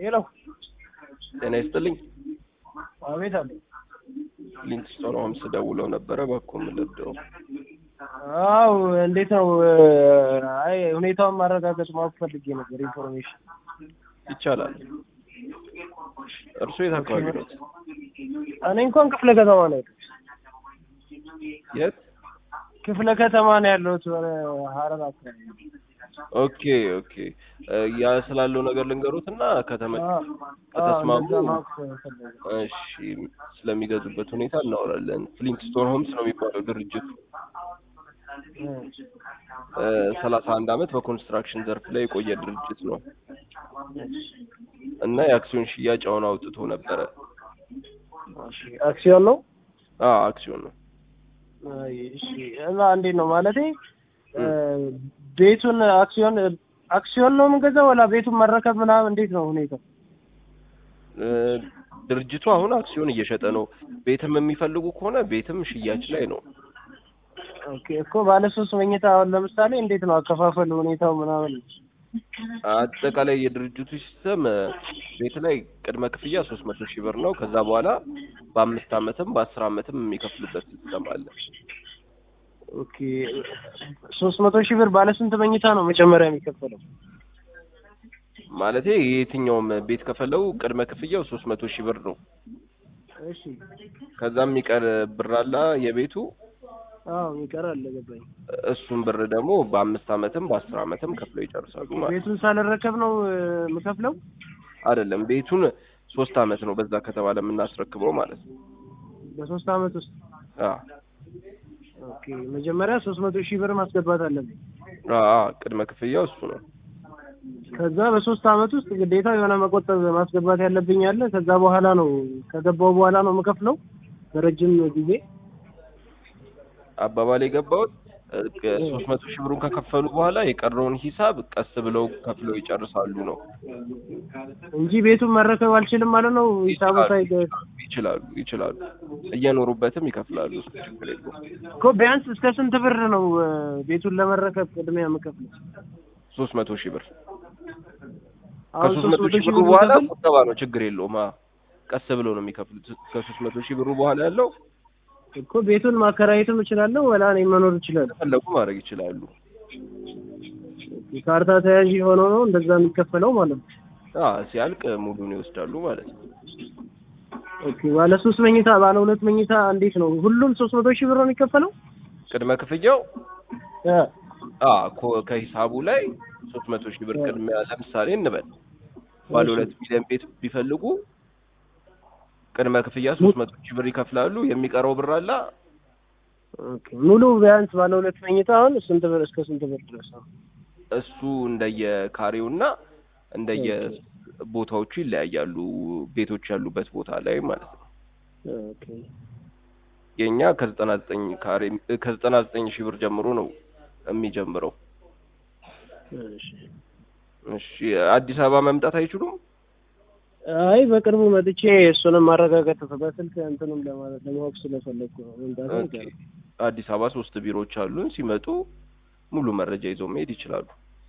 ሄሎ ጤና ይስጥልኝ። አቤት አለ ሊንክስቶን ሆምስ ደውለው ነበረ። እባክዎ ምን ልርዳው? አው እንዴት ነው? አይ ሁኔታውን ማረጋገጥ ማወቅ ፈልጌ ነበር። ኢንፎርሜሽን ይቻላል። እርስዎ የት አካባቢ ነው? እኔ እንኳን ክፍለ ከተማ ነው ያለሁት። የት? ክፍለ ከተማ ነው ያለሁት ወደ ሀረር አካባቢ። ኦኬ ኦኬ። ያ ስላለው ነገር ልንገሩት እና ከተመ አዎ፣ ከተስማሙ እንደዛ ማወቅ ፈለግኩ። እሺ፣ ስለሚገዙበት ሁኔታ እናወራለን። ፍሊንክስቶን ሆምስ ነው የሚባለው ድርጅቱ። ሰላሳ አንድ አመት በኮንስትራክሽን ዘርፍ ላይ የቆየ ድርጅት ነው እና የአክሲዮን ሽያጭ አሁን አውጥቶ ነበረ። እሺ፣ አክሲዮን ነው። አዎ አክሲዮን ነው። አይ፣ እሺ። እና እንዴት ነው ማለቴ ቤቱን አክሲዮን አክሲዮን ነው የምንገዛው ወላ ቤቱን መረከብ ምናምን እንዴት ነው ሁኔታው? እ፣ ድርጅቱ አሁን አክሲዮን እየሸጠ ነው። ቤትም የሚፈልጉ ከሆነ ቤትም ሽያጭ ላይ ነው። ኦኬ እኮ ባለ ሶስት መኝታ አሁን ለምሳሌ እንዴት ነው አከፋፈል ሁኔታው ምናምን? አጠቃላይ የድርጅቱ ሲስተም እ፣ ቤት ላይ ቅድመ ክፍያ ሶስት መቶ ሺህ ብር ነው። ከዛ በኋላ በአምስት አመትም በአስር አመትም የሚከፍሉበት ሲስተም አለ። ኦኬ ሶስት መቶ ሺህ ብር ባለ ስንት መኝታ ነው መጀመሪያ የሚከፈለው? ማለቴ የትኛውም ቤት ከፈለው ቅድመ ክፍያው ሶስት መቶ ሺህ ብር ነው። እሺ ከዛም የሚቀር ብር አለ የቤቱ አዎ ይቀራል ገባኝ። እሱን ብር ደግሞ በአምስት አመትም በአስር አመትም ከፍለው ይጨርሳሉ ማለት ቤቱን ሳልረከብ ነው እ፣ የምከፍለው? አይደለም። ቤቱን ሶስት አመት ነው በዛ ከተባለ የምናስረክበው ማለት ነው። በሶስት አመት ውስጥ አዎ ኦኬ መጀመሪያ ሶስት መቶ ሺህ ብር ማስገባት አለብኝ። አዎ ቅድመ ክፍያው እሱ ነው። ከዛ በሶስት አመት ውስጥ ግዴታ የሆነ መቆጠብ ማስገባት ያለብኝ አለ። ከዛ በኋላ ነው ከገባው በኋላ ነው የምከፍለው በረጅም ጊዜ። አባባል የገባሁት ሶስት መቶ ሺህ ብሩን ከከፈሉ በኋላ የቀረውን ሂሳብ ቀስ ብለው ከፍለው ይጨርሳሉ ነው። እንጂ ቤቱን መረከብ አልችልም ማለት ነው። ሂሳቡ ሳይ ይችላሉ ይችላሉ። እየኖሩበትም ይከፍላሉ። እሱ ችግር የለውም። እኮ ቢያንስ እስከ ስንት ብር ነው እ፣ ቤቱን ለመረከብ ቅድሚያ የምከፍለው? ሶስት መቶ ሺህ ብር አሁን ከሶስት ሶስት መቶ መቶ ሺህ ሺህ ብሩ ብር በኋላ ብከፍል ቁጠባ ነው። ችግር የለውም። አዎ ቀስ ብለው ነው የሚከፍሉት። ከሶስት መቶ ሺህ ብሩ በኋላ ያለው እኮ ቤቱን ማከራየትም እችላለሁ ወላ እኔ መኖር እችላለሁ። ፈለጉ ማድረግ ይችላሉ። ካርታ ተያዥ ሆኖ ነው እንደዛ የሚከፈለው ማለት ነው። አዎ ሲያልቅ ሙሉን ይወስዳሉ ማለት ነው። ኦኬ ባለ ሶስት መኝታ ባለ ሁለት መኝታ እንዴት ነው? ሁሉም ሶስት መቶ ሺህ ብር ነው የሚከፈለው? ቅድመ ክፍያው እ፣ አ ኮ- ከሂሳቡ ላይ ሶስት መቶ ሺህ ብር ቅድሚያ ለምሳሌ እንበል ባለ ሁለት ሚሊዮን ቤት ቢፈልጉ ቅድመ ክፍያ ሶስት መቶ ሺህ ብር ይከፍላሉ። የሚቀረው ብር አለ ኦኬ ሙሉ ቢያንስ ባለ ሁለት መኝታ አሁን ስንት ብር እስከ ስንት ብር ድረስ ነው? እሱ እንደየ ካሬውና እንደየ ቦታዎቹ ይለያያሉ። ቤቶች ያሉበት ቦታ ላይ ማለት ነው። ኦኬ የኛ ከዘጠና ዘጠኝ ካሬ ከዘጠና ዘጠኝ ሺህ ብር ጀምሮ ነው የሚጀምረው። እሺ። እሺ አዲስ አበባ መምጣት አይችሉም? አይ በቅርቡ መጥቼ እሱንም ማረጋገጥ በስልክ እንትንም ለማለት ለማወቅ ስለፈለግኩ ነው። መምጣት ኦኬ። አዲስ አበባ ሶስት ቢሮዎች አሉን። ሲመጡ ሙሉ መረጃ ይዘው መሄድ ይችላሉ።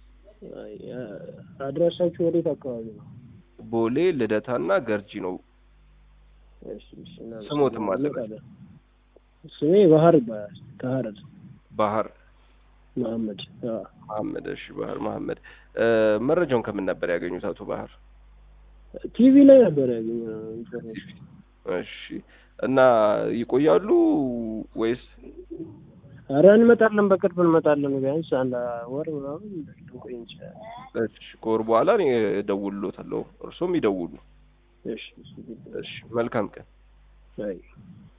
አድራሻችሁ ወዴት አካባቢ ነው? ቦሌ፣ ልደታና ገርጂ ነው። እሺ፣ እሺ፣ እና- ስሞትም አለበት። እንመጣለን። ስሜ ባህር ይባላል። ከሀረር ባህር መሀመድ። አዎ። መሐመድ። እሺ ባህር መሐመድ። እ፣ መረጃውን ከምን ነበር ያገኙት አቶ ባህር? ቲቪ ላይ ነበር ያገኘው ኢንፎርሜሽን። እሺ እና ይቆያሉ ወይስ? ኧረ እንመጣለን፣ በቅርብ እንመጣለን። ቢያንስ አንድ ወር ምናምን ልንቆይ እንችላለን። እሺ ከወር በኋላ እኔ እደውልሎታለሁ፣ እርሶም ይደውሉ። እሺ፣ እሺ፣ እሺ መልካም ቀን። አይ